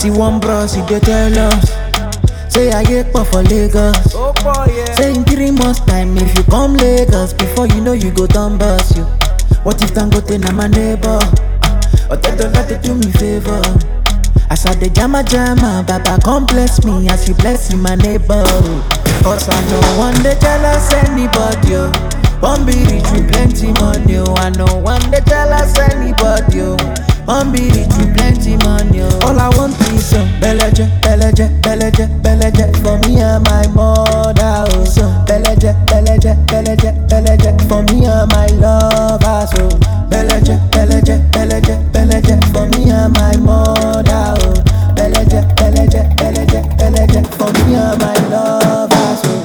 See one bros, he dey tell us. Say I get pop for Lagos. Oh boy, yeah. Say in three months time, if you come Lagos, before you know you go down bus you. What if Dangote na my neighbor? Or they don't like to do me favor. As I dey jama jama, Baba come bless me as you bless my neighbor. Cause I know one day jealous anybody. Oh. One be rich with plenty money. Oh. I know one day jealous anybody. Oh. One be rich with plenty money. Oh. All I want is some beleje, beleje, beleje, beleje for me and my mother. Oh. Some beleje, beleje, beleje, beleje for me and my lover. So beleje, beleje, beleje, beleje for me and my mother. Oh. Beleje, beleje, beleje, beleje for me and my lover. So.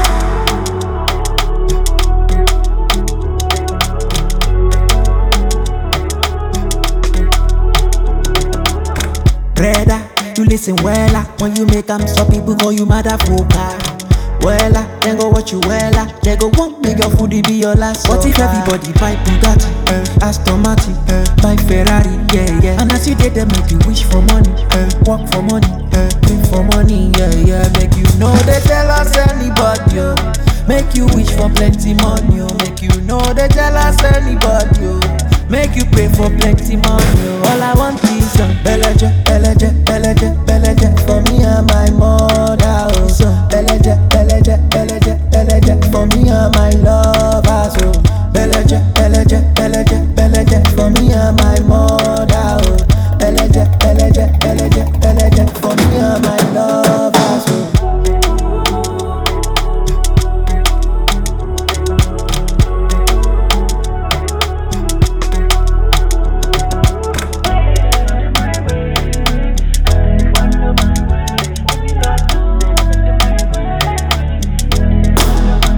Brother, you listen wella When you make them stop people call you motherfucker Wella, then go watch you wella They go want make your foodie be your last What if everybody buy Bugatti, uh, Aston Martin, uh, buy Ferrari, yeah, yeah And as you did them make you wish for money, uh, work for money, uh, dream for money, yeah, yeah Make you know they tell us anybody, oh. Make you wish for plenty money, oh. Make you know they tell us anybody, oh. Make you pray for plenty money. oh. All I want is some beleje, beleje, beleje, beleje for me and my mother. Oh, so beleje, beleje, beleje, beleje for me and my lover. So beleje, beleje, beleje, beleje for me and my mother. Oh, beleje, beleje, beleje, beleje for me and my lover. So.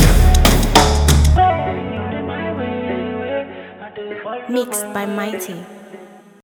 Mixed by Mighty.